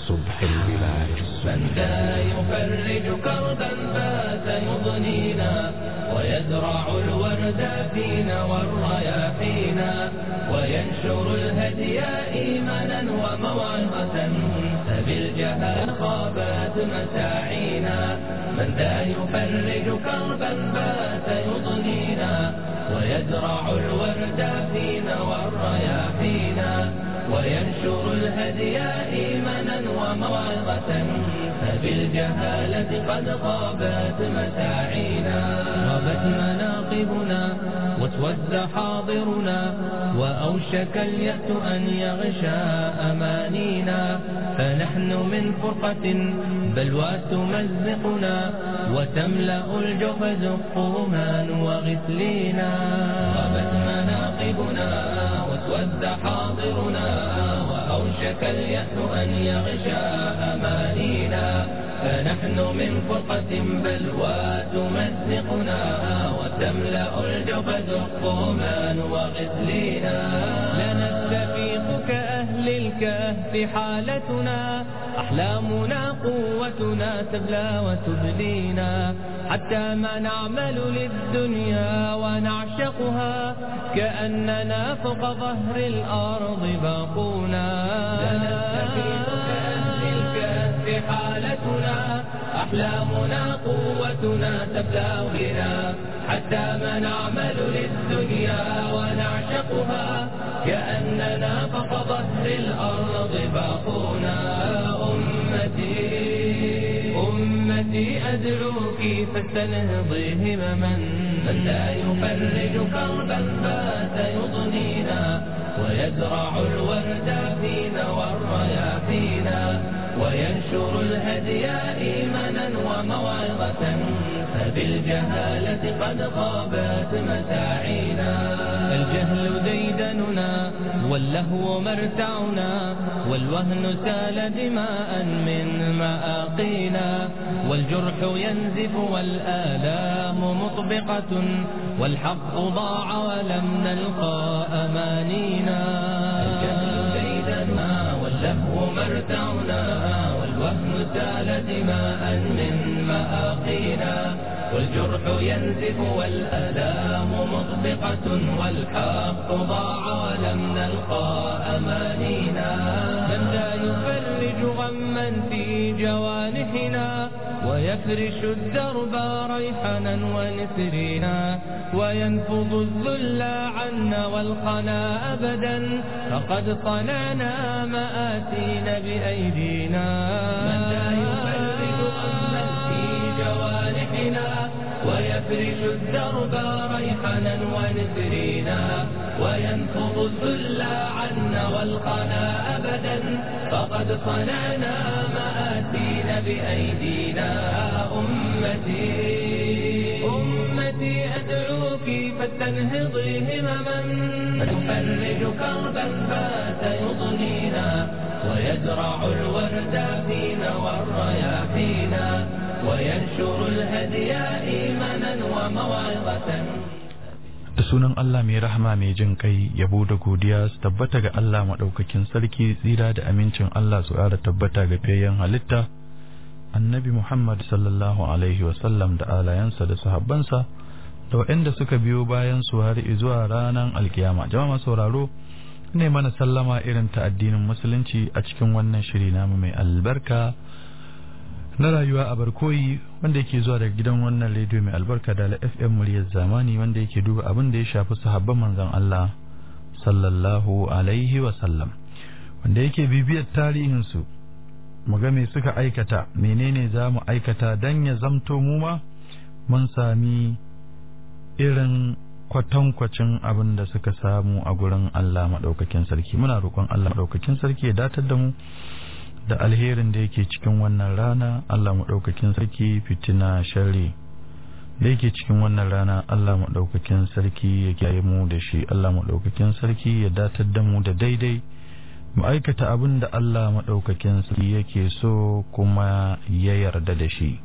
الصبح البلاد من ذا يفرج كربا بات يضنينا ويزرع الورد فينا والرياحينا وينشر الهدي إيمانا وموعظة فبالجهال خابت مساعينا من ذا يفرج كربا بات يضنينا ويزرع الورد فينا والرياحينا وينشر الهدي إيمانا وموعظة فبالجهالة قد غابت مساعينا غابت مناقبنا واسود حاضرنا وأوشك اليأس أن يغشى أمانينا فنحن من فرقة بلوى تمزقنا وتملأ الجحز الطومان وغسلينا غابت مناقبنا واسود حاضرنا وأوشك اليأس أن يغشى أمانينا فنحن من فرقة بلوى تمزقنا وتملأ الجبد الطومان وغسلينا لنستفيق كأهل الكهف حالتنا أحلامنا قوتنا تبلى وتبلينا حتى ما نعمل للدنيا ونعشقها كأننا فوق ظهر الأرض باقونا لنستفيق كأهل الكهف حالتنا أحلامنا قوتنا تبلى بنا حتى ما نعمل للدنيا ونعشقها كأننا فوق ظهر الأرض باقونا أمتي أمتي أدعوك فاستنهضي همما من لا يفرج كربا بات يضنينا ويزرع الورد فينا والرياحينا وينشر الهدي إيمانا وموعظة فبالجهالة قد غابت مساعينا الجهل ديدننا واللهو مرتعنا والوهن سال دماء من مآقينا والجرح ينزف والآلام مطبقة والحق ضاع ولم نلقى أمانينا الجهل ديدننا واللهو مرتعنا والوهن سال دماء من مآقينا والجرح ينزف والآلام مطبقة والحق ضاع ولم نلقى أمانينا من لا يفرج غما في جوانحنا ويفرش الدرب ريحنا ونسرنا وينفض الذل عنا والقنا أبدا فقد صنعنا مآسين بأيدينا من لا يفرج غما في جوانحنا ويفرش الدرب ريحنا ونسرنا وينفض الذل عنا والقنا أبدا فقد صنعنا مآسين بأيدينا أمتي أمتي أدعوك فاستنهضي همما فتفرج كربا بات يضنينا ويزرع الورد فينا والرياحينا وينشر الهدي إيمانا وموعظة da sunan Allah mai rahama mai jin kai yabo da godiya su tabbata ga Allah maɗaukakin sarki tsira da amincin Allah su ƙara tabbata ga fiyayyen halitta annabi Muhammad sallallahu alaihi wasallam da alayansa da sahabbansa da waɗanda suka biyo bayan su har zuwa ranar alkiyama jama'a sauraro ne mana sallama irin ta addinin musulunci a cikin wannan shiri namu mai albarka na rayuwa a barkoyi wanda yake zuwa daga gidan wannan rediyo mai albarka da la FM muryar zamani wanda yake duba abin da ya shafi sahabban manzon Allah sallallahu alaihi wa sallam wanda yake bibiyar tarihin su mu ga me suka aikata menene za mu aikata dan ya zamto mu ma mun sami irin kwatankwacin abin da suka samu a gurin Allah maɗaukakin sarki muna roƙon Allah maɗaukakin sarki ya datar da mu da alherin da yake cikin wannan rana Allah maɗaukakin sarki fitina sharri da yake cikin wannan rana Allah maɗaukakin sarki ya kiyaye mu da shi Allah maɗaukakin sarki ya datar da mu da daidai mu aikata abin da Allah maɗaukakin sarki yake so kuma ya yarda da shi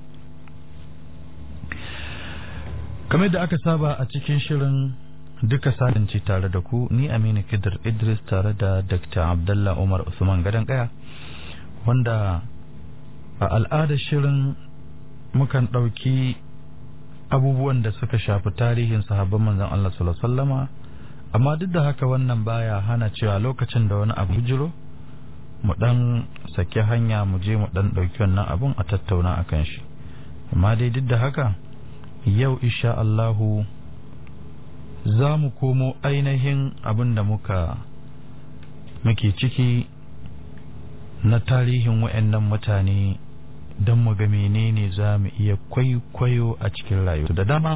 kamar da aka saba a cikin shirin duka sadanci tare da ku ni Aminu Kidir Idris tare da Dr. Abdullah Umar Usman Gadan Kaya wanda a al'adar shirin mukan ɗauki abubuwan da suka shafi tarihin sahabban manzon Allah sallallahu alaihi wasallama amma duk da haka wannan baya hana cewa lokacin da wani abu jiro mu dan saki hanya mu je mu dan ɗauki wannan abun a tattauna akan shi amma dai duk da haka yau insha Allahu za mu komo ainihin abin da muka muke ciki na tarihin wa'annan mutane don mu ga menene za mu iya kwaikwayo a cikin rayuwa da dama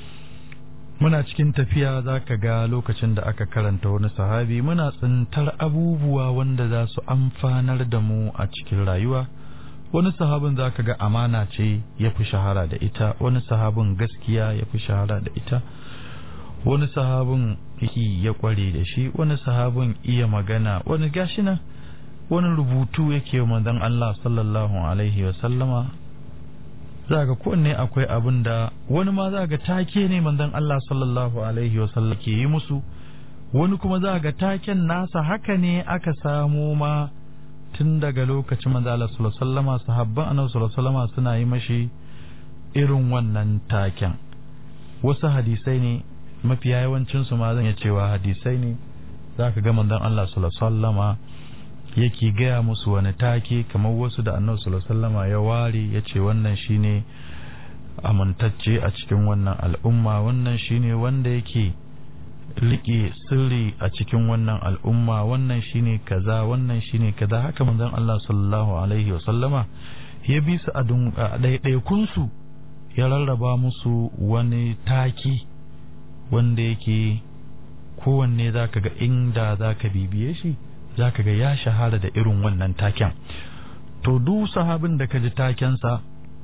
muna cikin tafiya za ka ga lokacin da aka karanta wani sahabi muna tsintar abubuwa wanda za su amfanar da mu a cikin rayuwa wani sahabin za ka ga amana ce ya fi shahara da ita wani sahabin gaskiya ya fi shahara da ita wani sahabin yake ya kware da shi wani sahabin iya magana wani gashi nan wani rubutu yake manzon Allah sallallahu alaihi wa sallama za ga kowanne akwai abin da wani ma za ga take ne manzon Allah sallallahu alaihi wa sallam ke yi musu wani kuma za ga taken nasa haka ne aka samo ma tun daga lokacin manzon Allah sallallahu alaihi wa sallama sahabban annabi sallallahu alaihi wa sallama suna yi mashi irin wannan taken wasu hadisai ne mafiya yawancin su ma zan iya cewa hadisai ne za ka ga manzon Allah sallallahu alaihi wa sallama yake gaya musu wani take kamar wasu da annabi sallallahu alaihi wasallama ya ware ya ce wannan shine amintacce a cikin wannan al'umma wannan shine wanda yake rike sirri a cikin wannan al'umma wannan shine kaza wannan shine kaza haka manzon Allah sallallahu alaihi wasallama ya bi su a ɗaiɗaikun su ya rarraba musu wani taki wanda yake kowanne zaka ga inda zaka bibiye shi za ka ga ya shahara da irin wannan taken to duk sahabin da ka ji takensa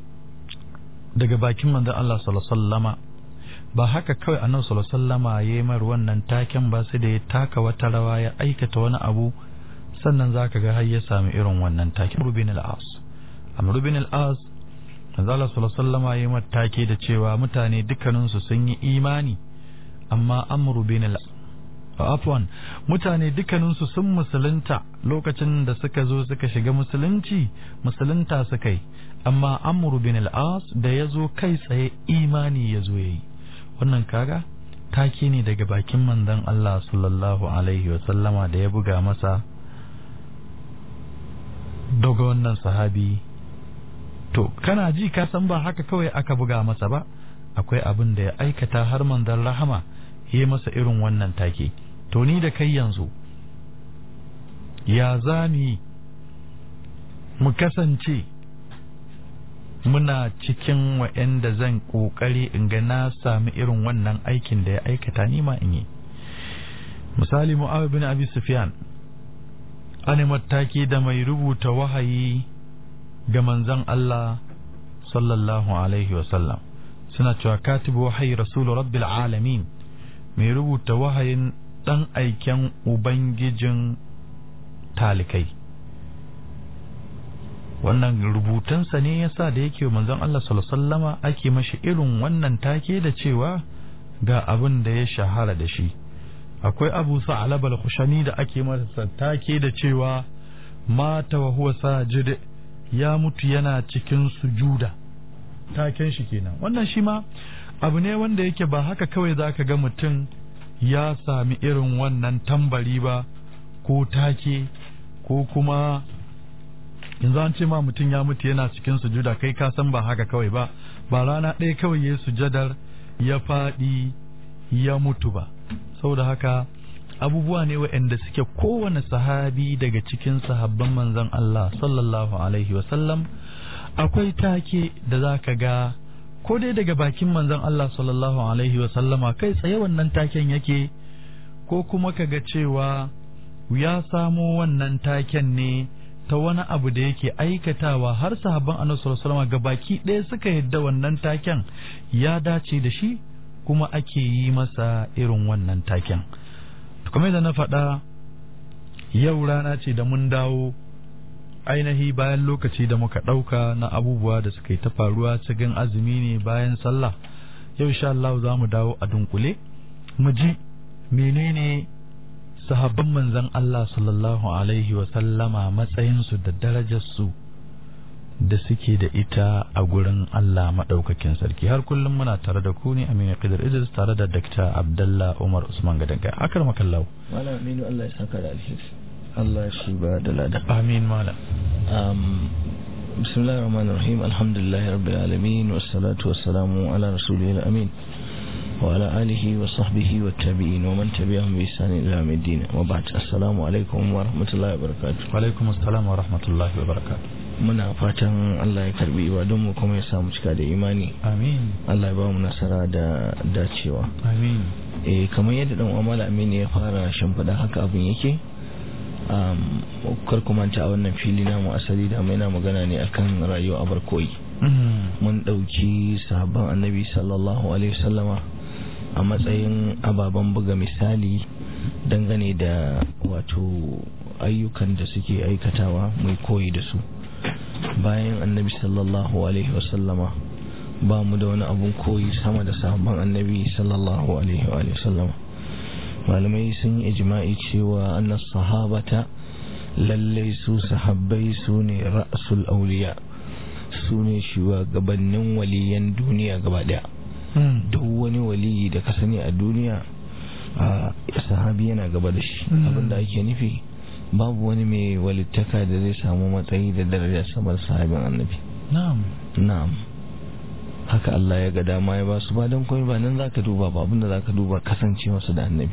daga bakin manzon Allah sallallahu ba haka kawai annabi sallallahu sallama ya yi mar wannan taken ba sai da ya taka wata rawa ya aikata wani abu sannan za ka ga har ya sami irin wannan taken Amr bin al-As Amr bin al-As manzon Allah sallallahu sallama ya yi mar take da cewa mutane dukkaninsu sun yi imani amma Amr bin al-As afwan mutane dukkaninsu sun musulunta lokacin da suka zo suka shiga musulunci musulunta suka yi amma amru bin al-as da ya zo kai tsaye imani ya zo yayi wannan kaga take ne daga bakin manzon Allah sallallahu alaihi wa sallama da ya buga masa daga wannan sahabi to kana ji ka san ba haka kawai aka buga masa ba akwai abin da ya aikata har manzon rahama yi masa irin wannan take to ni da kai yanzu ya zami mu kasance muna cikin wa'anda zan ƙoƙari in ga na sami irin wannan aikin da ya aikata ni ma in yi misali mu'awiyah bin abi sufyan an mataki da mai rubuta wahayi ga manzon Allah sallallahu alaihi wasallam suna cewa katibu wahayi rasulu rabbil alamin mai rubuta wahayin ɗan aiken Ubangijin talikai. Wannan rubutansa ne ya sa da yake manzon Allah sallama ake mashi irin wannan take da cewa ga abin da ya shahara da shi. Akwai Abu Sa'alab al-Khushani da ake masa take da cewa mata wa huwa sajid ya mutu yana cikin sujuda. Taken shi kenan. Wannan shi ma abu ne wanda yake ba haka kawai zaka ga mutum ya sami irin wannan tambari ba ko take ko kuma yanzu an ce ma mutum ya mutu yana cikin sujuda kai ka san ba haka kawai ba ba rana ɗaya kawai ya sujadar ya faɗi ya mutu ba saboda haka abubuwa ne waɗanda suke kowane sahabi daga cikin sahabban manzon Allah sallallahu alaihi wasallam akwai take da za ka ga ko dai daga bakin manzon Allah sallallahu alaihi wa sallama kai tsaye wannan taken yake ko kuma kaga cewa ya samo wannan taken ne ta wani abu da yake aikatawa har sahabban annabi sallallahu alaihi ga baki ɗaya suka yadda wannan taken ya dace da shi kuma ake yi masa irin wannan taken kamar da na faɗa yau rana ce da mun dawo ainihi bayan lokaci da muka ɗauka na abubuwa da suka yi ta faruwa cikin azumi ne bayan sallah yau insha Allah za mu dawo a dunkule mu ji menene sahabban manzan Allah sallallahu alaihi wa sallama matsayinsu da darajarsu da suke da ita a gurin Allah maɗaukakin sarki har kullum muna tare da ku ne Aminu Qidr Idris tare da Dr. Abdullah Umar Usman Gadanka akar makallahu Malam Aminu Allah ya saka da alheri Allah shi ba da lada amin malam um, bismillahir rahmanir rahim alhamdulillahi rabbil alamin wassalatu wassalamu ala rasulil amin wa ala alihi wa sahbihi wa tabi'in wa man tabi'ahum bi ihsan ila yawmiddin wa ba'd assalamu alaikum wa rahmatullahi wa barakatuh wa alaikum assalam wa rahmatullahi wa barakatuh muna fatan Allah ya karbi ibadun mu kuma ya samu cika da imani amin Allah ya ba mu nasara da dacewa amin eh kamar yadda dan Umar Amin ya fara shimfida haka abin yake um kar ku manta a wannan fili namu asali da mai na magana ne akan rayuwa abar koyi mun dauki sahabban annabi sallallahu alaihi wasallama a matsayin ababen buga misali dangane da wato ayyukan da suke aikatawa mai koyi da su bayan annabi sallallahu alaihi wasallama ba mu da wani abun koyi sama da sahabban annabi sallallahu alaihi wasallama malamai sun yi ijma'i cewa annas sahabata lallai su sahabbai su ne ra'sul auliya su ne shugabannin waliyan duniya gaba daya duk wani waliyi da ka sani a duniya a sahabi yana gaba da shi abinda ake nufi babu wani mai walittaka da zai samu matsayi da daraja sama da sahabin annabi na'am na'am haka Allah ya ga dama ya ba su ba don komai ba nan zaka duba ba abinda zaka duba kasance masu da annabi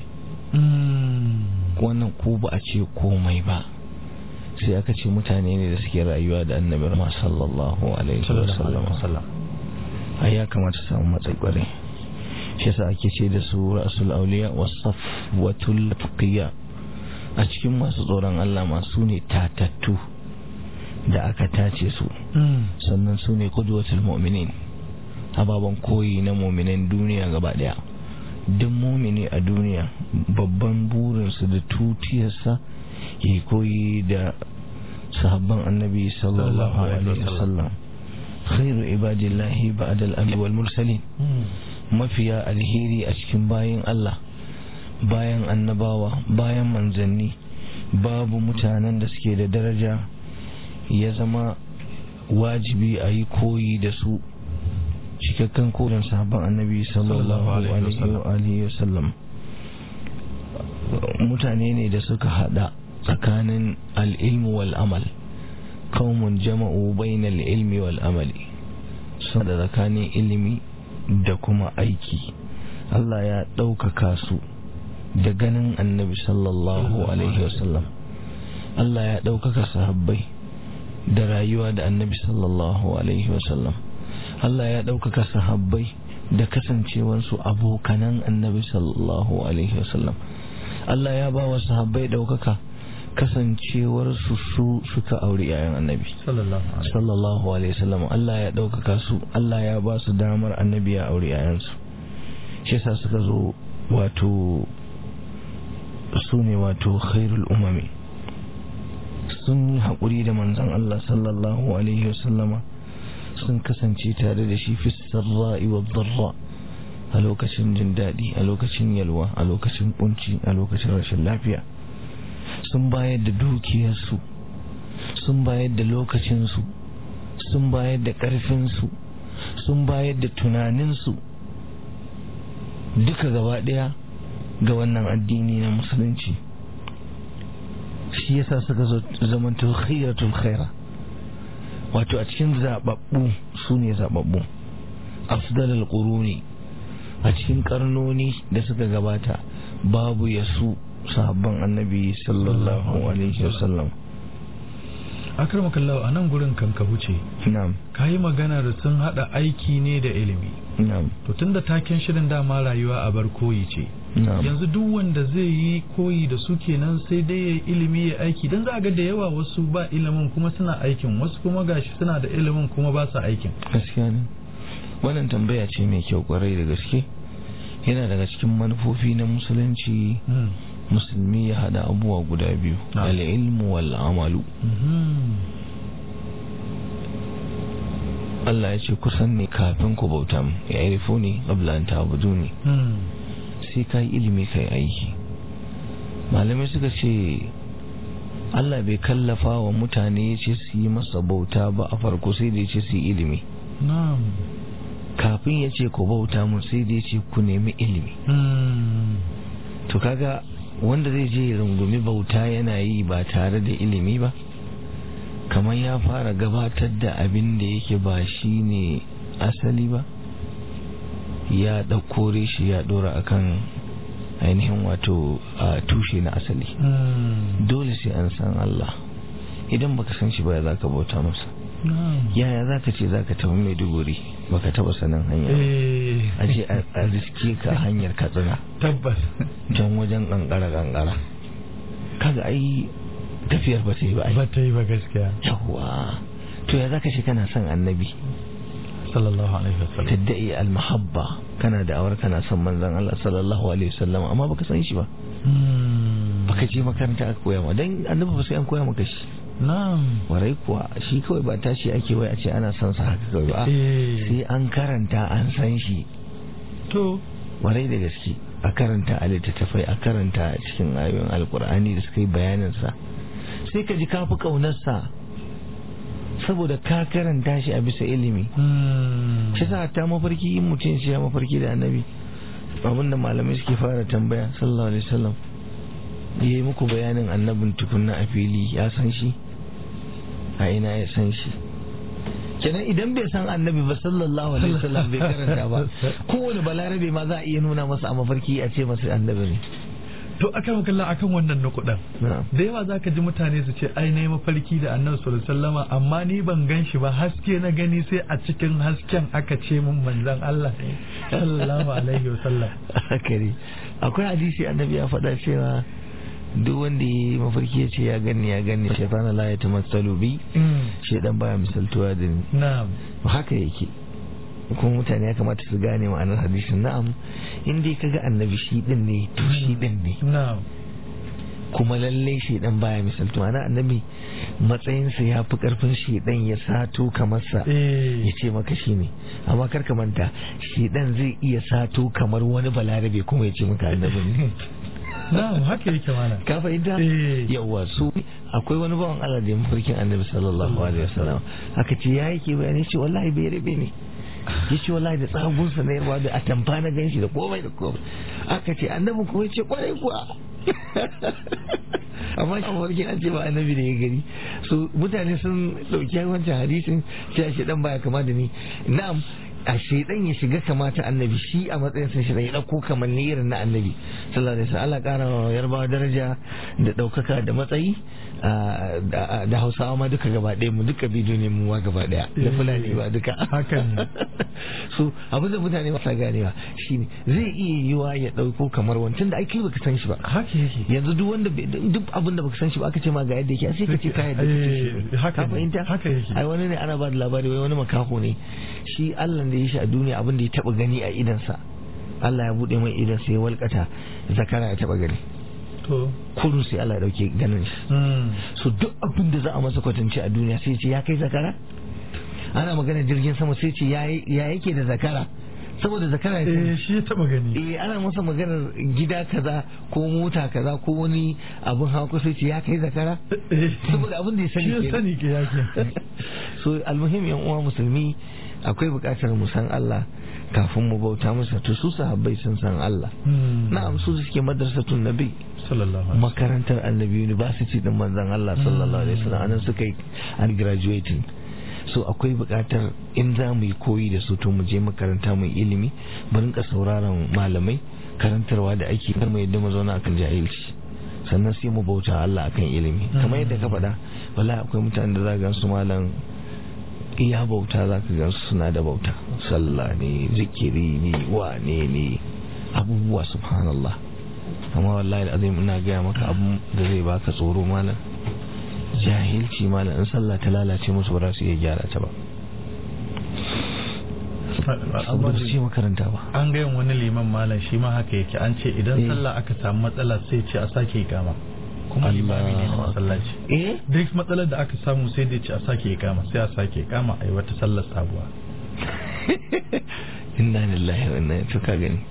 wannan ko ba a ce komai ba sai aka ce mutane ne da suke rayuwa da annabi ma sallallahu alaihi wasallam ai ya kamata su samu matsayi kwarai shi yasa ake ce da su rasul auliya wasafwatul tuqiya a cikin masu tsoron Allah masu ne tatattu da aka tace su sannan su ne kudwatul mu'minin ababen koyi na mu'minan duniya gaba daya duk mumini a duniya babban burinsu da tutiyarsa ya koyi da sahabban annabi sallallahu alaihi wasallam khairu ibadillahi ba'da al wal mursalin mafiya alheri a cikin bayin Allah bayan annabawa bayan manzanni babu mutanen da suke da daraja ya zama wajibi a yi koyi da su cikakken koyon sahabban annabi sallallahu alaihi wasallam mutane ne da suka hada tsakanin al'ilmu wal amal qaumun jama'u bainal ilmi wal amali sun da tsakanin ilimi da kuma aiki Allah ya ɗaukaka su da ganin annabi sallallahu alaihi wasallam Allah ya ɗaukaka sahabbai da rayuwa da annabi sallallahu alaihi wasallam Allah ya ɗaukaka sahabbai da kasancewarsu abokanan annabi sallallahu alaihi wasallam Allah ya ba wa sahabbai ɗaukaka kasancewarsu su suka auri yayan annabi sallallahu alaihi wasallam Allah ya ɗaukaka su Allah ya ba su damar annabi ya auri yayansu shi yasa suka zo wato su ne wato khairul umami sun yi haƙuri da manzon Allah sallallahu alaihi wasallama sun kasance tare da shi fi sarra'i wa dharra a lokacin jin daɗi a lokacin yalwa a lokacin kunci a lokacin rashin lafiya sun bayar da dukiyarsu sun bayar da lokacinsu sun bayar da ƙarfinsu sun bayar da tunaninsu duka gaba ɗaya ga wannan addini na musulunci shi yasa suka zamanto khiratul khaira wato a cikin zababbu su ne zababbu afdalul quruni a cikin karnoni da suka gabata babu yasu sahabban annabi sallallahu alaihi wasallam akrama kallahu a nan gurin kan ka huce na'am kayi magana da sun hada aiki ne da ilimi na'am to tunda taken shirin dama rayuwa a bar koyi ce na'am yanzu duk wanda zai yi koyi da su kenan sai dai ya ilimi ya aiki dan za ga da yawa wasu ba ilimin kuma suna aikin wasu kuma gashi suna da ilimin kuma ba su aikin gaskiya ne wannan tambaya ce mai kyau kwarai da gaske yana daga cikin manufofi na musulunci musulmi ya hada abubuwa guda biyu Na'am. al-ilmu wal amalu Allah ya ce kusan ne kafin ku bauta mu ya irifo ne qabla an ta'budu ne sai kai ilimi kai aiki malamai suka ce Allah bai kallafa wa mutane ya ce su yi masa bauta ba a farko sai da ya ce su yi ilimi na'am kafin ya ce ku bauta mun sai da ya ce ku nemi ilimi Mm. to kaga wanda zai je ya rungumi bauta yana yi ba tare da ilimi ba kamar ya fara gabatar da abin da yake ba shi ne asali ba ya ɗauko shi ya ɗora akan ainihin wato a tushe na asali Mm. dole sai an san Allah idan baka san shi ba za ka bauta masa na'am yaya za ka ce za ka tafi maiduguri baka taba sanin hanya ba? eh a je a a riske ka hanyar katsina tabbas can wajen kankara kankara kaga ai tafiyar ba ta yi ba ai ba ta yi ba gaskiya yawwa to ya zaka ce kana son annabi sallallahu alaihi wasallam tadda'i almahabba kana da awar kana son manzon Allah sallallahu alaihi wasallam amma baka san shi ba Mm. baka je makaranta aka koya ma dan annabi ba sai an koya maka shi na'am warai kuwa shi kawai ba tashi ake wai a ce ana son sa haka kawai ba eh sai an karanta an san shi to warai da gaske a karanta a littattafai a karanta a cikin ayoyin alkur'ani da suka yi bayaninsa sai ka ji kafi ƙaunarsa saboda ka karanta shi a bisa ilimi Mm. shi sa ta mafarki in mutum shi ya mafarki da annabi abinda malamai suke fara tambaya sallallahu alaihi wasallam ya yi muku bayanin annabin tukunna a fili ya san shi a ina ya san shi kenan idan bai san annabi ba sallallahu alaihi wasallam bai karanta ba kowane balarabe ma za a iya nuna masa a mafarki a ce masa annabi ne to akan kalla akan wannan nukudan na'am da yawa zaka ji mutane su ce ai nayi mafarki da annabi sallallahu alaihi wasallama amma ni ban gan shi ba haske na gani sai a cikin hasken aka ce mun manzon Allah ne sallallahu alaihi wasallam haka ne akwai hadisi annabi ya faɗa cewa duk wanda ya yi mafarki ya ce ya gani ya gani shaitana la ya tamassalu bi shaidan baya misaltuwa da ni na'am haka yake kuma mutane ya kamata su gane ma'anar hadisin na'am in dai kaga annabi shi din ne to shi din ne na'am kuma lallai shaidan baya misaltuwa na annabi matsayinsa ya fi karfin shaidan ya sato kamar sa eh ya ce maka shi ne amma kar ka manta shaidan zai iya sato kamar wani balarabe kuma ya ce maka annabi ne na'am haka yake mana ka fahimta Eh. yawa su akwai wani bawan Allah da ya mafarkin annabi sallallahu alaihi wasallam aka ce ya yake bayani ce wallahi bai rabe ne ya ce wallahi da tsagunsa na yarwa da atamfa na ganshi da komai da komai aka ce annabi kuma ya ce kwarai kuwa amma shi mafarkin an ce ba annabi da ya gani so mutane sun dauki wancan hadisin cewa shi dan baya kama da ni na'am a shaidan ya shiga kamata annabi shi a matsayin sa shi ya dauko kamanni irin na annabi sallallahu alaihi wasallam Allah kara wa yarbawa daraja da daukaka da matsayi ah, da da Hausawa ma duka gaba ɗaya mu duka bidiyo ne mu ma gaba ɗaya da Fulani ba duka Haka ne. so abin da mutane ba sa ganewa shine zai iya yiwa ya dauko kamar wancan da ake baka san shi ba haka yake yanzu duk wanda bai- duk abin da baka san shi ba aka ce ma ga yadda yake sai ka ce ka yadda kake shi Eh, haka ka ne, fahimta haka yake. ai wani ne ana ba da labari wai wani makaho ne shi Allah da ya shi a duniya abin da ya taba gani a idansa Allah ya bude mai idan sai ya walkata zakara ya taba gani to kurun sai Allah ya dauke ganin shi mm. so duk abin da za a masa kwatance a duniya sai ya ce ya kai zakara ana magana jirgin sama sai ya ce ya ya yake da zakara saboda zakara ya sani. eh shi ya taba gani eh ana masa maganar gida kaza ko mota kaza ko wani abin hawa ko sai ce ya kai zakara Eh, saboda abin da ya sani shi ya kenan. sani ke yake so almuhim yan uwa musulmi akwai bukatar mu san Allah kafin mu bauta masa to su sahabbai sun san Allah Mm. na'am su suke madrasatun nabi sallallahu alaihi makarantar annabi university din manzon Allah sallallahu alaihi wasallam anan suka yi an graduating so akwai bukatar in za mu yi koyi da su to mu je makaranta mu yi ilimi mu rinka sauraron malamai karantarwa da ake kar mu yadda mu zauna akan jahilci sannan sai mu bauta Allah akan ilimi kamar yadda ka faɗa wallahi akwai mutanen da za ga su malam iya bauta za ka gan su suna da bauta sallah ne zikiri ne wane ne abubuwa subhanallah amma wallahi azim ina gaya maka abu da zai baka tsoro malam jahilci malam in sallah ta lalace musu ba za su iya gyara ta ba saboda ba su ce makaranta ba an ga yin wani liman malam shi ma haka yake an ce idan Eh. sallah aka samu matsala sai ce a sake ikama kuma limami ne na Allahu masallaci eh duk matsalar da aka samu sai dai ce a sake ikama sai a sake ikama a yi wata sallar sabuwa inna lillahi wa inna ilaihi ka gani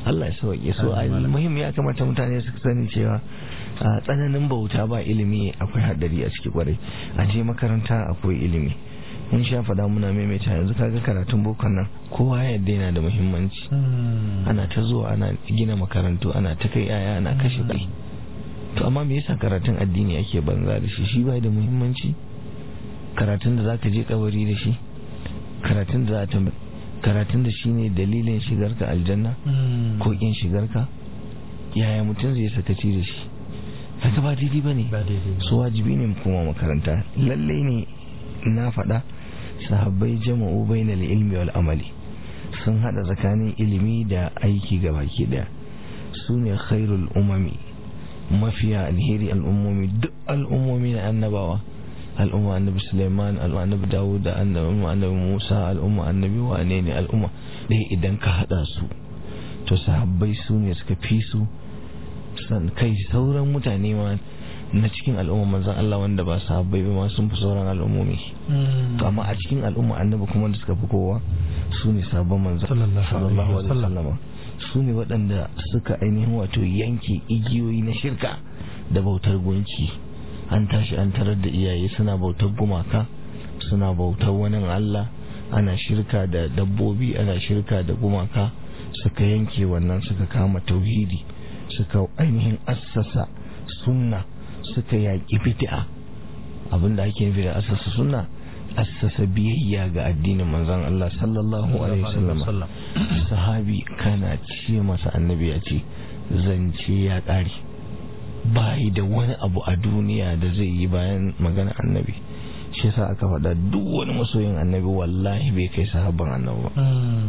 Allah ya sauke so muhim ya kamata mutane su sani cewa a tsananin bauta ba ilimi akwai haddari a ciki kwarai a je makaranta akwai ilimi mun sha faɗa muna maimaita yanzu kaga karatun bokon nan kowa ya yadda yana da muhimmanci ana ta zuwa ana gina makarantu ana ta kai yaya ana kashe kuɗi to amma me yasa karatun addini ake banza da shi shi bai da muhimmanci karatun da zaka je kabari da shi karatun da za ta karatun da shine dalilin shigarka aljanna ko kin shigarka yaya mutum zai sakaci da shi haka ba daidai bane su wajibi ne kuma makaranta lallai ne na faɗa sahabbai jama'u bainal ilmi wal amali sun hada tsakanin ilimi da aiki ga baki daya su ne khairul umami mafiya alheri al'ummomi duk al'ummomi na annabawa al'umma annabi suleiman al'umma annabi dawud da al'umma annabi musa al'umma annabi wane ne al'umma ɗaya idan ka hada su to sahabbai su ne suka fi su san kai sauran mutane ma na cikin al'umma manzan Allah wanda ba sahabbai ba ma sun fi sauran al'ummomi to amma a cikin al'umma annabi kuma da suka fi kowa su ne sabon manzan sallallahu alaihi wasallam su ne waɗanda suka ainihin wato yanke igiyoyi na shirka da bautar gunki an tashi an tarar da iyaye suna bautar gumaka suna bautar wani Allah ana shirka da dabbobi ana shirka da gumaka suka yanke wannan suka kama tauhidi suka ainihin assasa sunna suka yaƙi bid'a abinda ake nufi da assasa sunna assasa biyayya ga addinin manzon Allah sallallahu alaihi wasallam sahabi kana ce masa annabi ya ce zance ya ƙare bayi da wani abu a duniya da zai yi bayan magana annabi shi yasa aka faɗa duk wani masoyin annabi wallahi bai kai sahabban annabi ba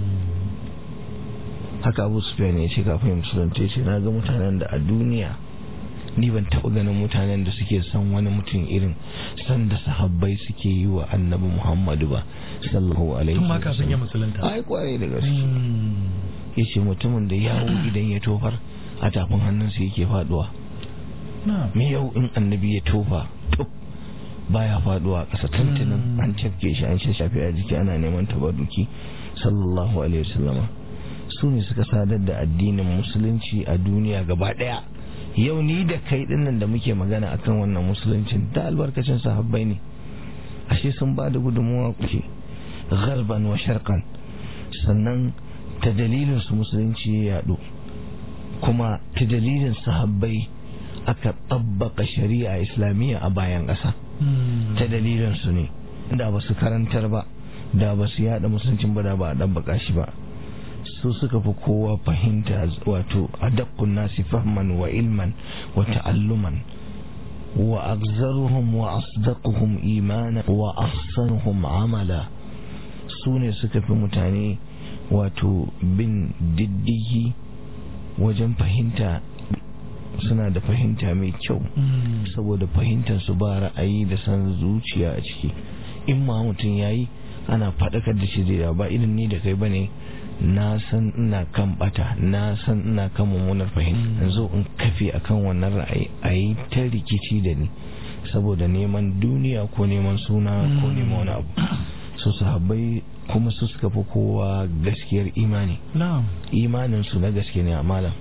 haka abu sufyan ya ce kafin musulunta ce na ga mutanen da a duniya ni ban taɓa ganin mutanen da suke son wani mutum irin san da sahabbai suke yi wa annabi muhammadu ba sallallahu alaihi tun ma kafin ya musulunta ai kwarai da gaske ya ce mutumin da yawo idan ya tofar a tafin hannunsa yake faduwa me yau in annabi ya tofa baya faduwa a ƙasa tuntunin an cafke shi an shafe a jiki ana neman tabaruki sallallahu alaihi wasallama su ne suka sadar da addinin musulunci a duniya gaba daya yau ni da kai dinnan da muke magana akan wannan musuluncin da albarkacin sahabbai ne ashe sun ba da gudunmuwa kuke garban wa sharqan sannan ta dalilin su musulunci ya yadu kuma ta dalilin sahabbai aka tabbaka shari'a islamiyya a bayan ƙasa ta dalilin su ne da ba su karantar ba da ba su yada musuluncin ba da ba a ɗabbaka shi ba su suka fi kowa fahimta wato adakkun nasi fahman wa ilman wa ta'alluman wa agzaruhum wa asdaquhum imana wa ahsanuhum amala su ne suka fi mutane wato bin diddigi wajen fahimta suna da fahimta mai kyau saboda fahimtar su ba ra'ayi da san zuciya a ciki in ma mutum yayi ana faɗakar da shi da ba irin ni da kai bane na san ina kan bata na san ina kan mummunar fahimta yanzu in kafe akan wannan ra'ayi a yi ta rikici da ni saboda neman duniya ko neman suna ko neman wani abu su sahabbai kuma su suka fi kowa gaskiyar imani imanin su na gaske ne a malam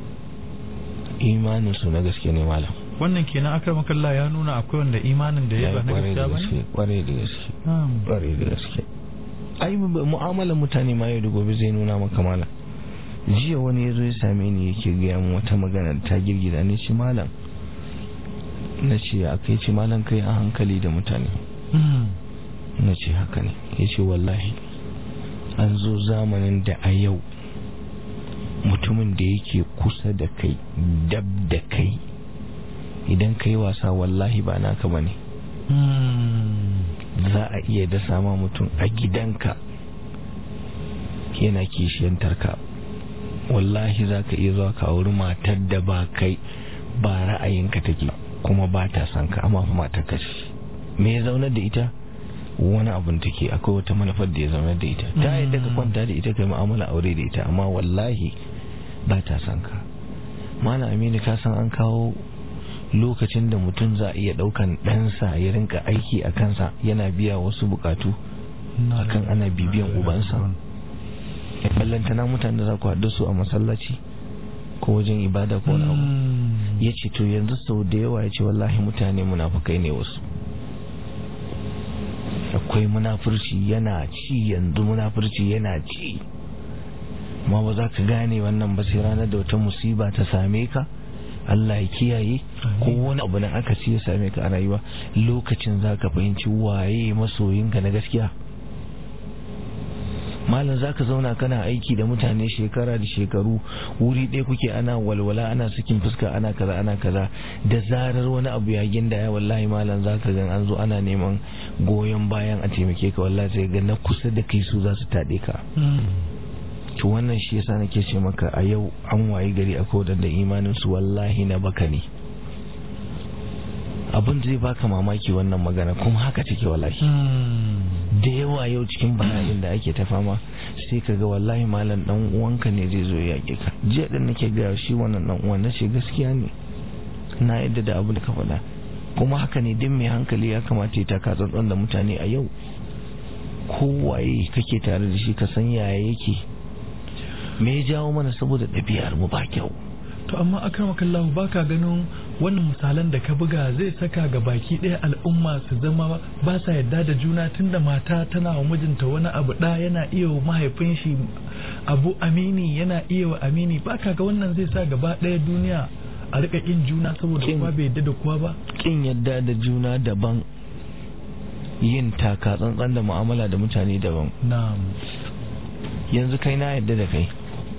imanin su na gaske ne malam wannan kenan akramakallah ya nuna akwai wanda imanin da ya ba na gaskiya ba ne kware da gaske kware da gaske ai mu'amalar mutane ma yau da gobe zai nuna maka mala jiya wani ya zo ya same ni yake gaya min wata magana ta girgiza ne ce malam na ce a kai ce malam kai a hankali da mutane na ce haka ne ya ce wallahi an zo zamanin da a yau mutumin da yake kusa da kai dab da kai idan kai wasa wallahi ba naka ba ne za a iya dasa ma mutum a gidanka yana kishiyantar ka wallahi za ka iya zuwa ka wuri matar da ba kai ba ra'ayinka take kuma ba ta son ka amma matar ka ce me ya zaunar da ita wani abun take akwai wata manufar da ya zaunar da ita ta yadda ka kwanta da ita kai mu'amala aure da ita amma wallahi ba ta son ka malam aminu ka san an kawo lokacin da mutum za a iya daukan ɗansa ya rinka aiki a kansa yana biya wasu bukatu akan ana bibiyan ubansa ballantana mutane da za ku haɗu su a masallaci ko wajen ibada ko wani abu ya ce to yanzu sau da yawa ya ce wallahi mutane munafukai ne wasu akwai munafurci yana ci yanzu munafurci yana ci ma ba za ka gane wannan ba sai ranar da wata musiba ta same ka Allah ya kiyaye ko wani abu da aka ci ya same ka a rayuwa lokacin za ka fahimci waye masoyinka na gaskiya malam za ka zauna kana aiki da mutane shekara da shekaru wuri ɗaya kuke ana walwala ana sakin fuska ana kaza ana kaza da zarar wani abu ya ginda ya wallahi malam za ka gan an zo ana neman goyon bayan a taimake ka wallahi sai ga na kusa da kai su za su taɗe ka to wannan shi yasa nake ce maka a yau an wayi gari a wadanda imanin su wallahi na baka ne abin da zai baka mamaki wannan magana kuma haka take wallahi da yawa yau cikin bala'in da ake ta fama sai ka ga wallahi malam dan uwanka ne zai zo ya ka jiya din nake ga shi wannan dan uwan nace gaskiya ne na yadda da abu da ka faɗa kuma haka ne din mai hankali ya kamata ya taka tsantsan da mutane a yau kowaye kake tare da shi ka san yaya yake me ya jawo mana saboda ɗabi'ar mu ba kyau to amma akramakallahu baka ganin wannan misalan da ka buga zai saka ga baki ɗaya al'umma su zama ba sa yadda da juna tunda mata tana wa mijinta wani abu ɗa yana iya wa mahaifin shi abu amini yana iya wa amini baka ga wannan zai sa gaba ɗaya duniya a rika kin juna saboda Kin- kowa bai yadda da kowa ba kin yadda da juna daban yin taka tsantsan da mu'amala da mutane daban na'am yanzu kai na yadda da kai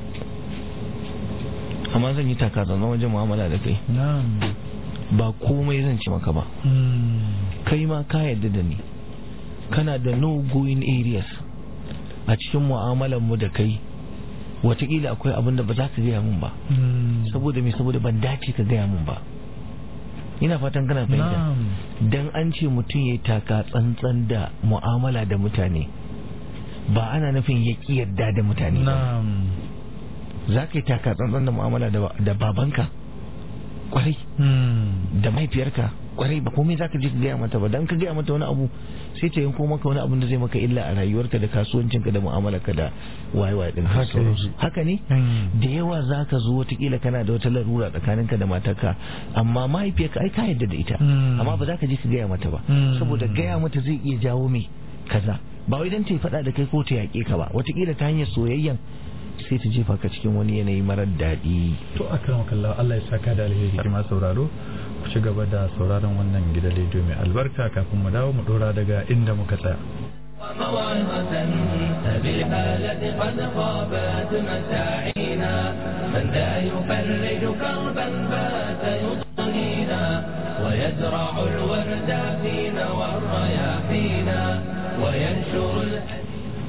amma zan yi taka tsantsan wajen mu'amala da kai na'am ba komai zan ci maka ba Hmm. kai ma ka yadda da ni kana da no going areas a cikin mu'amalar mu da kai watakila akwai abin da ba za ka gaya mun ba Hmm. saboda me saboda ban dace ka gaya mun ba ina fatan kana fahimta na'am dan an ce mutum ya taka tsantsan da mu'amala da mutane ba ana nufin ya ƙi yadda da mutane ba na'am za ka yi taka tsantsan da mu'amala da da babanka kwarai Hmm. da mahaifiyarka kwarai ba komai za ka je ka gaya mata ba dan ka gaya mata wani abu sai ta yanko maka wani abun da zai maka illa a rayuwarka da kasuwancinka da mu'amalarka da waye-waye din Haka sauransu. yake. haka ne Hmm. da yawa za ka zo watakila kana da wata larura tsakaninka da matarka amma mahaifiyarka ai ka yadda da ita Hmm. amma ba za ka je ka gaya mata ba Hmm. saboda gaya mata zai iya jawo mai kaza ba wai dan ta yi faɗa da kai ko ta yaƙe ka ba watakila ta hanyar soyayyan sai ta jefa ka cikin wani yanayi marar daɗi to akramakallahu Allah ya saka da alheri kuma sauraro ku ci gaba da sauraron wannan gidan rediyo mai albarka kafin mu dawo mu dora daga inda muka tsaya وموعظة فبالحالة قد خابت مساعينا من لا يفرج كربا بات يضنينا ويزرع الورد فينا والرياحينا وينشر الحديث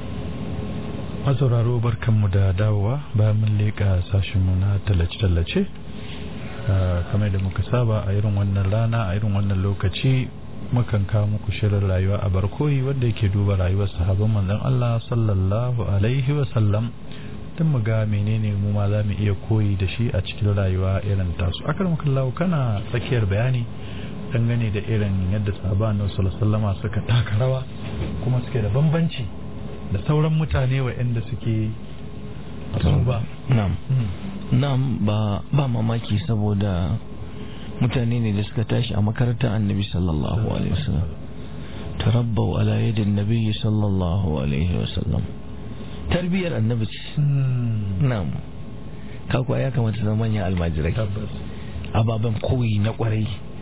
masauraro barkanmu da dawowa bayan mun leƙa sashenmu na tallace-tallace Ah, kamar da muka saba a irin wannan rana a irin wannan lokaci mukan kawo muku shirin rayuwa a barkoyi wanda yake duba rayuwar sahabban manzon Allah sallallahu alaihi wa sallam don mu ga menene mu ma za mu iya koyi da shi a cikin rayuwa irin tasu akar mukallahu kana tsakiyar bayani dangane da irin yadda sahabban Annabi sallallahu alaihi wasallama suka taka rawa kuma suke da bambanci da sauran mutane waɗanda suke ba na'am na'am ba ba mamaki saboda mutane ne da suka tashi a makarantar annabi sallallahu alaihi wasallam tarabbau ala yadin nabi sallallahu alaihi wasallam tarbiyar annabi ce na'am ka kuwa ya kamata zama manyan almajirai tabbas ababen koyi na kwarai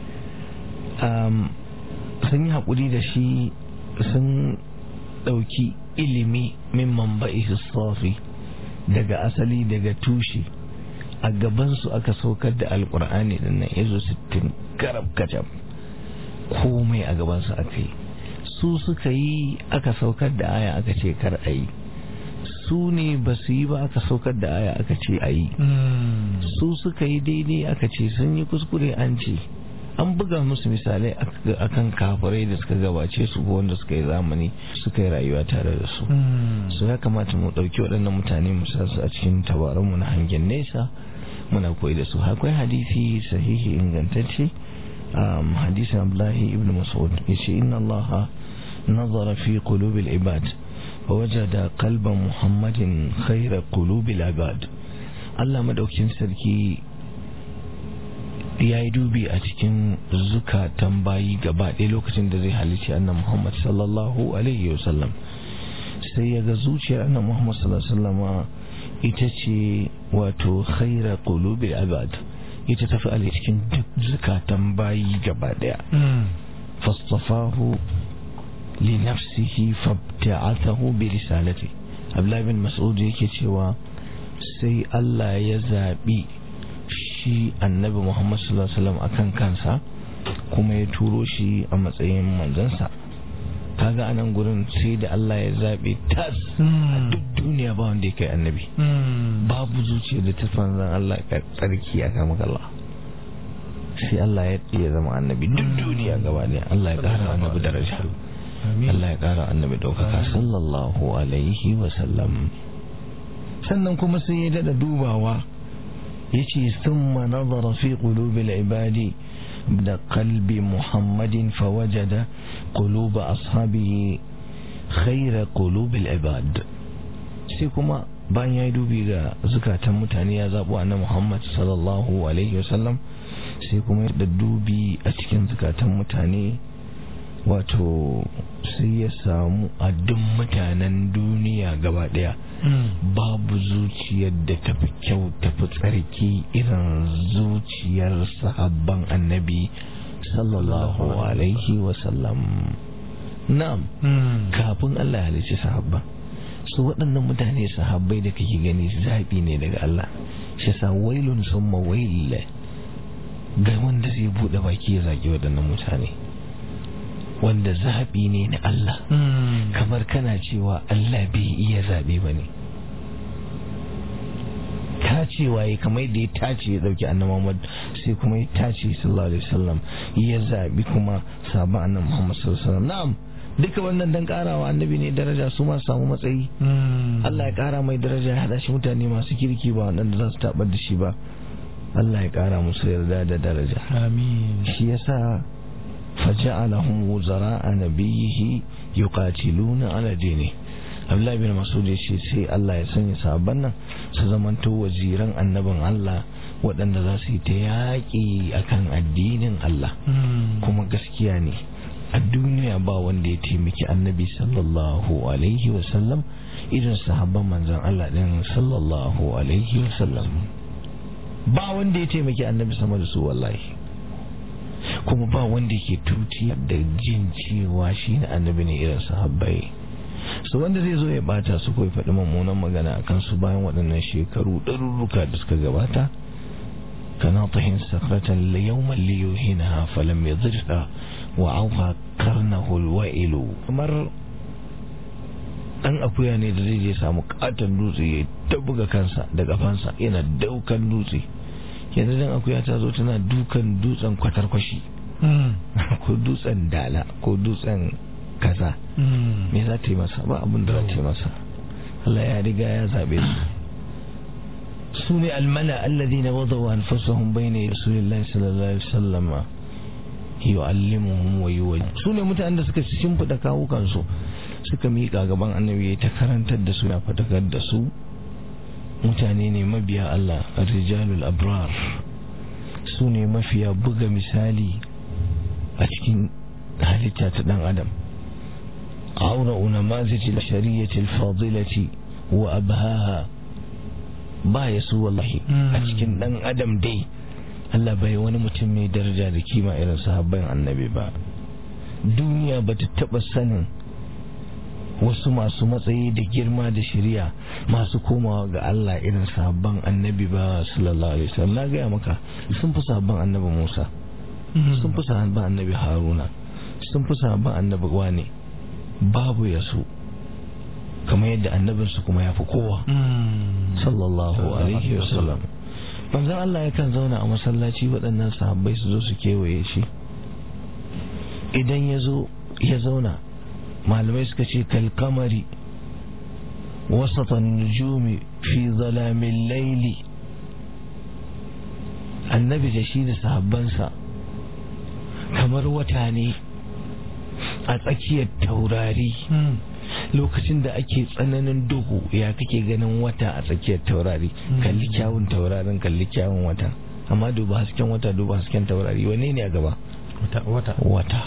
um, sun yi haƙuri da shi sun ɗauki ilimi min mamba'i safi daga asali daga tushe a gabansu aka saukar da alkur'ani din nan izo 60 karab kacab komai a gabansu aka yi su suka yi aka saukar da aya aka ce kar a yi su ne ba su yi ba aka saukar da aya aka ce a yi su suka yi daidai aka ce sun yi kuskure an ce an buga musu misalai akan kafirai da suka gabace su ko wanda suka yi zamani suka yi rayuwa tare da su su ya kamata mu ɗauki waɗannan mutane mu sa su a cikin tabaranmu na hangen nesa muna koyi da su akwai hadisi sahihi ingantacce um, hadisin abdullahi ibn mas'ud yace inna allaha nazara fi qulubil ibad ووجد قلب محمد خير قلوب العباد Allah madaukin sarki ya yi dubi a cikin zukatan bayi gaba ɗaya lokacin da zai halicci annan Muhammad sallallahu alaihi wasallam sai ya ga zuciyar annan Muhammad sallallahu alaihi wasallama ita ce wato khaira qulubil ibad ita tafi a cikin duk zukatan bayi gaba ɗaya fastafahu li nafsihi fabta'athahu bi risalati Abdullah bin Mas'ud yake cewa sai Allah ya zabi shi annabi Muhammad sallallahu alaihi wasallam akan kansa kuma ya turo shi a matsayin manzansa kaga anan gurin sai da Allah ya zabe tas a duk duniya ba wanda ya kai annabi babu zuciya da ta fanzan Allah ka tsarki a kama Allah sai Allah ya ya zama annabi duk duniya gaba ne Allah ya kara annabi daraja Allah ya kara annabi daukaka sallallahu alaihi wasallam sannan kuma sai ya dada dubawa yace thumma nazara fi qulubil ibadi da qalbi muhammadin fawajada qulub ashabihi khayra qulubil ibad sai kuma bayan ya dubi ga zukatan mutane ya zabo annabi muhammad sallallahu alaihi wasallam sai kuma da dubi a cikin zukatan mutane wato sai ya samu a duk mutanen duniya gaba daya babu zuciyar da tafi kyau tafi tsarki irin zuciyar sahabban annabi sallallahu alaihi wasallam na'am kafin Allah ya halicci sahabban su waɗannan mutane sahabbai da kake gani zaɓi ne daga Allah shi sa wailun summa wail ga wanda zai buɗe baki ya zagi waɗannan mutane wanda zaɓi ne na Allah kamar kana cewa Allah bai iya zaɓe ba ne tacewa ya kamar da ya tace ya ɗauki annan Muhammad sai kuma ya tace sallallahu alaihi wasallam ya zaɓi kuma sabon annan Muhammad sallallahu alaihi wasallam na'am duka wannan dan karawa annabi ne daraja su ma samu matsayi Allah ya kara mai daraja ya hada shi mutane masu kirki ba waɗanda za su tabar da shi ba Allah ya kara musu yarda da daraja amin shi yasa فجعلهم وزراء نبيه يقاتلون على دينه Abdullahi bin Masud ya ce sai Allah ya sanya sabon nan su zamanto waziran annabin Allah waɗanda za su yi ta yaƙi akan addinin Allah kuma gaskiya ne a duniya ba wanda ya taimaki annabi sallallahu alaihi wasallam irin sahabban manzan Allah ɗin sallallahu alaihi wasallam ba wanda ya taimaki annabi sama da su wallahi kuma ba wanda ke tuti da jin cewa shi ne annabi ne irin sahabbai su wanda zai zo ya bata su kawai faɗi mummunan magana a kansu bayan waɗannan shekaru ɗarurruka da suka gabata kana tahin sakratan yawman liyuhinaha falam yadhirha wa auha karnahu alwa'ilu kamar dan akuya ne da zai je samu katon dutse ya ta buga kansa da kafansa yana daukan dutse yanzu dan akuya ta zo tana dukan dutsen kwatarkwashi ko dutsen dala ko dutsen kaza me za ta yi masa ba abin da za ta yi masa Allah ya riga ya zabe su su ne almala alladhina wadaw anfusahum bayna rasulillahi sallallahu alaihi wasallam yu'allimuhum wa yuwajjih su ne mutanen da suka shimfida kawukan su suka miƙa gaban annabi ta karantar da su na fatakar da su mutane ne mabiya Allah rijalul abrar su ne mafiya buga misali a cikin halitta ta dan adam aura unamaziti shari'ati al-fadilati wa abhaha ba ya su wallahi a cikin dan adam dai Allah bai wani mutum mai daraja da kima irin sahabban annabi ba duniya ba ta taba sanin wasu masu matsayi da girma da shirya masu komawa ga Allah irin sabon annabi ba sallallahu alaihi wasallam na gaya maka sun fi sabon annabi Musa sun fi sabon annabi Haruna sun fi sabon annabi wane babu ya su kamar yadda annabinsu kuma ya fi kowa sallallahu alaihi wasallam manzon Allah yakan zauna a masallaci waɗannan sahabbai su zo su kewaye shi idan ya zo ya zauna malamai suka ce kalkamari wasatan nujumi fi zalamin laili annabi da shi da sahabbansa kamar wata ne a tsakiyar taurari lokacin da ake tsananin duhu ya kake ganin wata a tsakiyar taurari kalli kyawun taurarin kalli kyawun wata amma duba hasken wata duba hasken taurari wane ne a gaba wata wata wata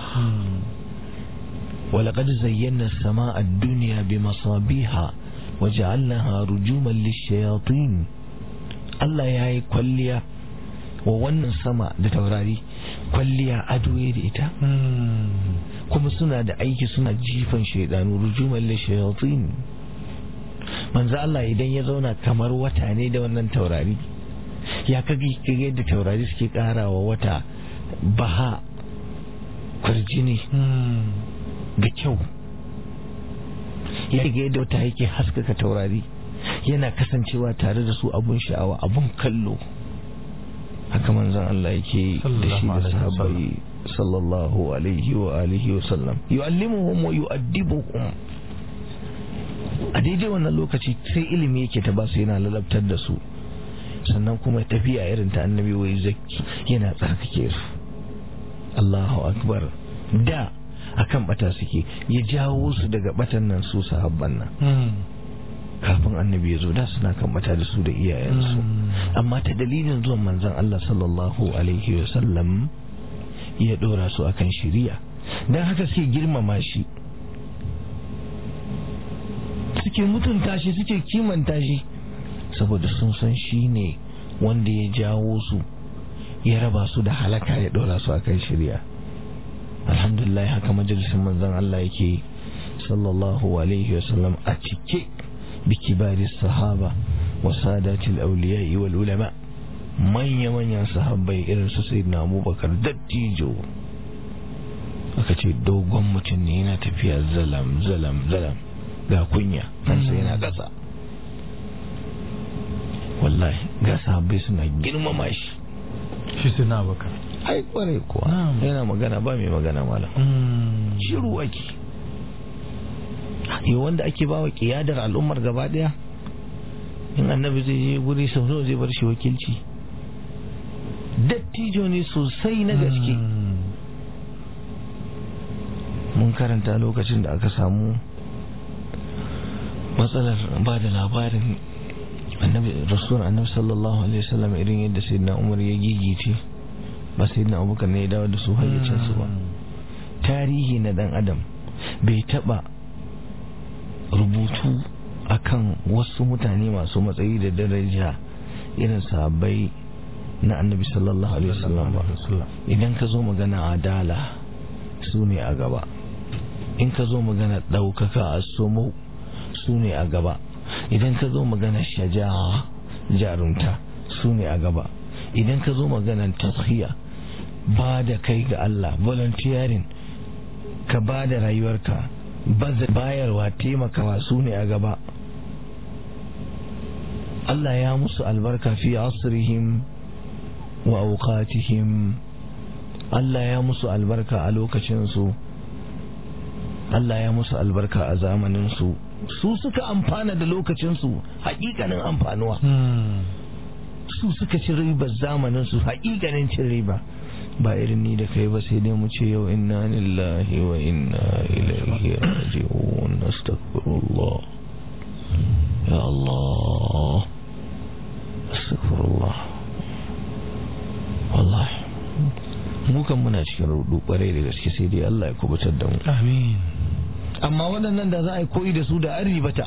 ولقد زينا السماء الدنيا بمصابيح وجعلناها رجوما للشياطين Allah ya yi kwalliya wa wannan sama da taurari kwalliya ado da ita kuma suna da aiki suna jifan shaidanu rujuman li shayatin manzo Allah idan ya zauna kamar wata ne da wannan taurari ya kage kage yadda taurari suke karawa wata baha kurjini da kyau ya ga yadda wata yake haskaka taurari yana kasancewa tare da su abun sha'awa abun kallo haka manzon Allah yake da shi da sahabbai sallallahu alaihi wa alihi wa sallam yu'allimuhum wa yu'addibuhum a daidai wannan lokaci sai ilimi yake ta basu yana lalabtar da su sannan kuma tafiya irin ta annabi wai zaki yana tsarkake su Allahu akbar da akan bata suke ya jawo su daga batan nan su sahabban nan kafin annabi ya zo da suna kan bata da su da iyayensu amma ta dalilin zuwan manzon Allah sallallahu alaihi wa sallam ya dora su akan shiriya dan haka suke girmama shi suke mutunta shi suke kimanta shi saboda sun san shi ne wanda ya jawo su ya raba su da halaka ya dora su akan shiriya alhamdulillah haka majalisin manzon Allah yake sallallahu alaihi wasallam a cike bi kibari sahaba wa sadatil awliya wal ulama manya manyan sahabbai irin su sayyidina Abubakar dattijo aka ce dogon mutum ne yana tafiya zalam zalam zalam ga kunya kansa yana ƙasa wallahi ga sahabbai suna girmama shi shi suna baka ai kwarai kuwa yana magana ba mai magana malam shiru ake yi wanda ake ba wa kiyadar al'ummar gaba daya in annabi zai je guri sau nawa zai bar shi wakilci dattijo ne sosai na gaske mun karanta lokacin da aka samu matsalar ba da labarin annabi rasulun annabi sallallahu alaihi wasallam irin yadda sayyidina umar ya gigice ba sayyidina abubakar ne ya dawo da su hayyacin su ba tarihi na dan adam bai taba rubutu akan wasu mutane masu matsayi da daraja irin sahabbai na annabi sallallahu alaihi wasallam ba idan ka zo magana adala su ne a gaba in ka zo magana ɗaukaka a somo su ne a gaba idan ka zo magana shaja'a jarumta su ne a gaba idan ka zo magana tashiya ba da kai ga Allah volunteering ka ba da rayuwarka bayarwa taimakawa su ne a gaba Allah ya musu albarka fi asrihim wa auqatihim Allah ya musu albarka a lokacinsu Allah ya musu albarka a zamaninsu su suka amfana da lokacinsu hakikanin amfanuwa su suka ci ribar zamaninsu hakikanin cin riba ba irin ni da kai ba sai dai mu ce yau inna lillahi wa inna ilaihi raji'un astaghfirullah ya Allah astaghfirullah wallahi mu kan muna cikin rudu kwarai da gaske sai dai Allah ya kubutar da mu amin amma waɗannan da za a yi koyi da su da an ribata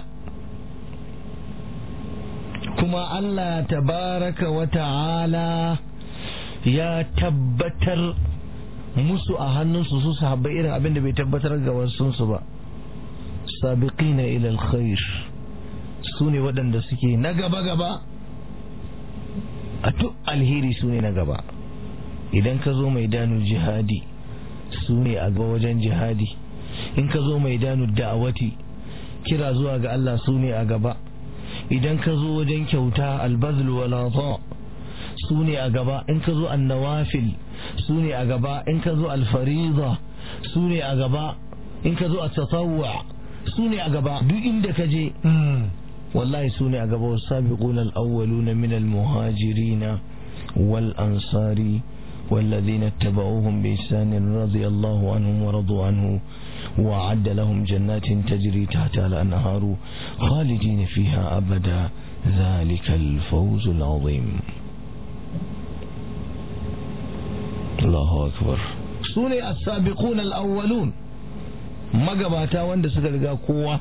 kuma Allah tabaraka wa ta'ala ya tabbatar musu a hannunsu su sahabbai irin abin da bai tabbatar ga wasu ba sabiqina ila alkhair su ne waɗanda suke na gaba gaba a duk alheri su ne na gaba idan ka zo mai danu jihadi su ne a ga wajen jihadi in ka zo mai danu da'awati kira zuwa ga Allah su ne a gaba idan ka zo wajen kyauta albazl wal su ne a gaba in ka zo annawafil su ne a gaba in ka zo alfariza su ne a gaba in ka zo a tatawwa su ne a gaba duk inda ka je wallahi su ne a gaba wasu sabiqun al-awwaluna min al-muhajirina wal ansari والذين اتبعوهم بإحسان رضي الله عنهم ورضوا عنه وأعد لهم جنات تجري تحتها الأنهار خالدين فيها أبدا ذلك الفوز العظيم الله أكبر سورة السابقون الأولون magabata wanda suka riga kowa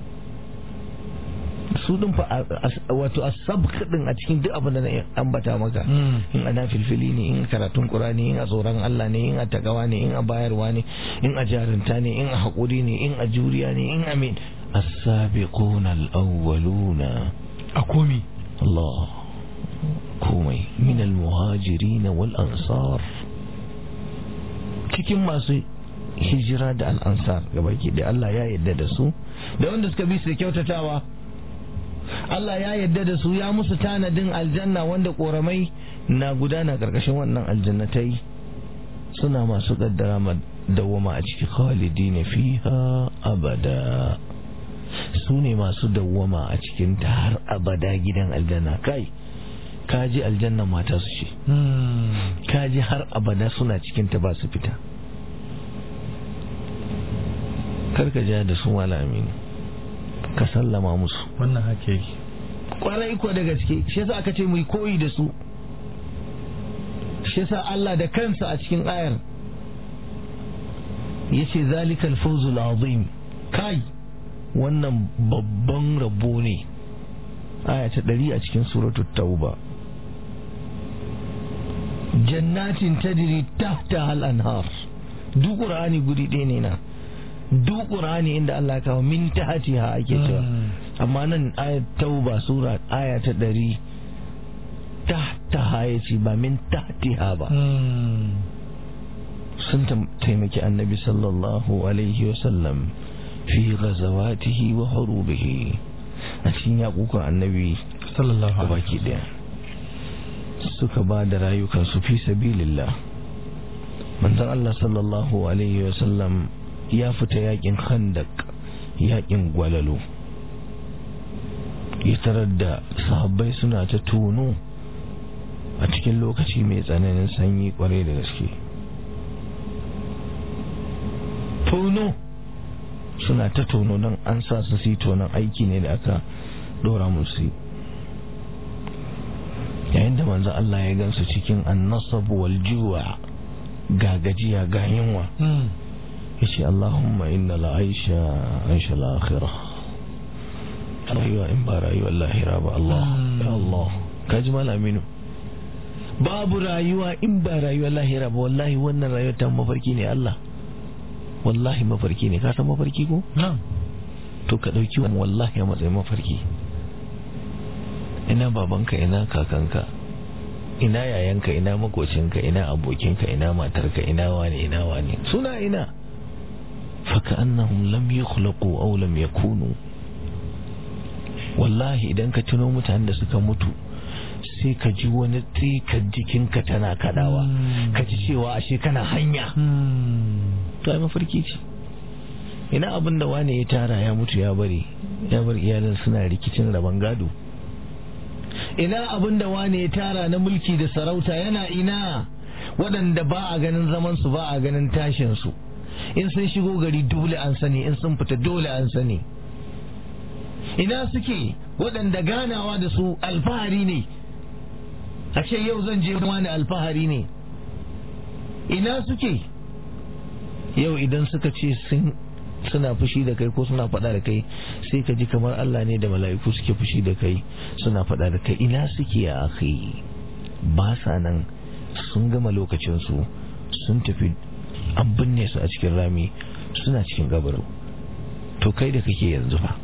su din fa wato asabq din a cikin duk abin da na ambata maka in ana filfili ne in karatun qur'ani in a tsoron Allah ne in a takawa ne in a bayarwa ne in a jarinta ne in a hakuri ne in a juriya ne in amin as-sabiquna al-awwaluna a komi Allah komai min al-muhajirin wal ansar cikin masu hijira da al'ansar gabaki da Allah ya yadda da su da wanda suka bi su da kyautatawa Allah ya yadda da su ya musu tanadin aljanna wanda koramai na gudana karkashin wannan aljannatai suna masu kaddara dawwama a ciki khalidina fiha abada su ne masu dawwama a cikin ta har abada gidan aljanna kai kaji aljanna mata su ce kaji har abada suna cikin ta ba su fita karka ja da su wala aminu ka sallama musu wannan hake yake kwarai ko da gaske shi yasa aka ce mu koyi da su shi yasa Allah da kansa a cikin ayar yace zalikal fawzul azim kai wannan babban rabo ne aya ta ɗari a cikin suratul tauba jannatin tajri tahta al anhar duk qur'ani guri ɗaya ne na duk qur'ani inda Allah kawo min tahtiha ake cewa amma nan ayat tauba sura aya ta ɗari tahtaha yace ba min tahtiha ba sun taimaki annabi sallallahu alaihi wasallam fi ghazawatihi wa hurubihi a cikin yaƙukan annabi sallallahu da baki ɗaya suka ba da rayukansu fi sabilillah manzon Allah sallallahu alaihi wasallam ya fita yakin khandak yakin gwalalo ya tarar da sahabbai suna ta tono a cikin lokaci mai tsananin sanyi kwarai da gaske tono suna ta tono don an sa su su tonon aiki ne da aka dora musu yayin da manzo Allah ya gansu cikin annasab wal juwa ga gajiya ga yunwa yace Allahumma inna la aisha aisha al akhirah rayuwa in ba rayuwar lahira ba Allah ya Allah kaji malaminu babu rayuwa in ba rayuwar lahira ba wallahi wannan rayuwar ta mafarki ne Allah wallahi mafarki ne ka san mafarki ko na'am to ka dauki wannan wallahi a matsayin mafarki ina babanka ina kakanka ina yayanka ina makocinka ina abokinka ina matarka ina wane ina wane suna ina faka annahum lam yukhlaqu aw lam yakunu wallahi idan ka tuno mutanen da suka mutu sai ka ji wani tsikar jikinka tana kadawa ka ji cewa ashe kana hanya to ai mafarki ce ina abin da wane ya tara ya mutu ya bari ya bar iyalin suna rikicin rabon gado ina abin da wane ya tara na mulki da sarauta yana ina waɗanda ba a ganin zamansu ba a ganin tashinsu in sun shigo gari dole an sani in sun fita dole an sani ina suke waɗanda ganawa da su alfahari ne a ce yau zan je wani alfahari ne ina suke yau idan suka ce sun suna fushi da kai ko suna faɗa da kai sai ka ji kamar Allah ne da mala'iku suke fushi da kai suna faɗa da kai ina suke a akhi ba sa nan sun gama lokacinsu sun tafi an binne su a cikin rami suna cikin gabaru to kai da kake yanzu fa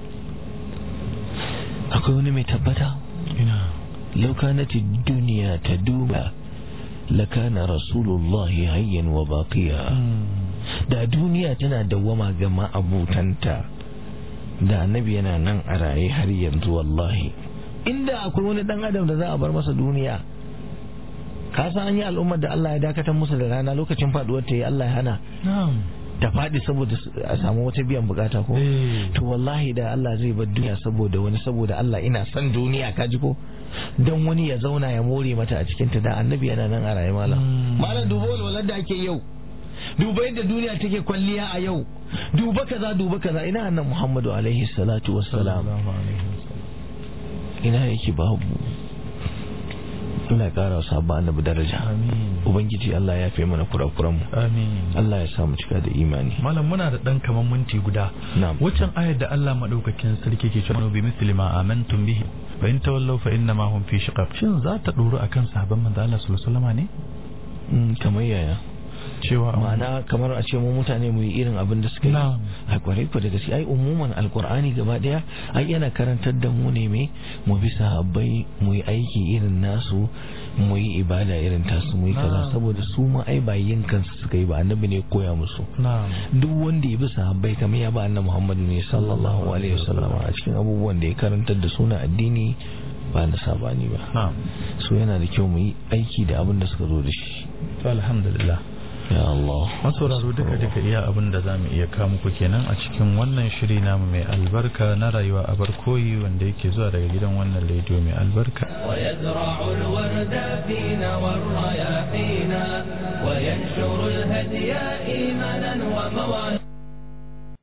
akwai wani mai tabbata ina لو كانت الدنيا تدوم لكان رسول الله hayyan wa baqiya da duniya tana dawwama ga ma'abutanta da annabi yana nan a raye har yanzu wallahi inda akwai wani dan adam da za a bar masa duniya ka san an yi al'ummar da Allah ya dakatar musu da rana lokacin faduwar ta yi Allah ya hana na'am ta faɗi saboda a samu wata biyan bukata ko to wallahi da Allah zai bar duniya saboda wani saboda Allah ina son duniya ka ji ko dan wani ya zauna ya more mata a cikin ta da annabi yana nan a raye malam malam duba walwalar da ake yau duba yadda duniya take kwalliya a yau duba kaza duba kaza ina annan Muhammadu alaihi salatu wassalam ina yake babu Allah ya kara wa sabon annabi daraja ubangiji Allah ya fi mana kurakuran mu amin Allah ya sa mu cika da imani malam muna da dan kaman minti guda na'am waccan ayar da Allah madaukakin sarki ke cewa bi misli ma amantum bihi fa in tawallaw fa inna ma hum fi shiqaq shin za ta duru akan sahabban manzo Allah sallallahu alaihi wasallam ne Mm, kamar yaya cewa ma'ana kamar a ce mu mutane mu yi irin abin da suka yi Na'am. a kwarai ku da gaske ai umuman alkur'ani gaba daya ai yana karantar da mu ne me mu bi sahabbai mu yi aiki irin nasu mu yi ibada irin tasu mu yi kaza Na'am. saboda su ma ai ba yin kansu suka yi ba annabi ne ya koya musu na'am duk wanda ya bi sahabbai kamar ya ba annabi Muhammad ne sallallahu alaihi wasallam a cikin abubuwan da ya karantar da suna addini ba na sabani ba na'am so yana da kyau mu yi aiki da abin da suka zo da shi to alhamdulillah ya Allah masauraro duka duka iya abin da za mu iya kawo muku kenan a cikin wannan shiri namu mai albarka na rayuwa a barkoyi wanda yake zuwa daga gidan wannan rediyo mai albarka ويزرع الورد فينا والرياحينا وينشر الهدي إيمانا ومواهب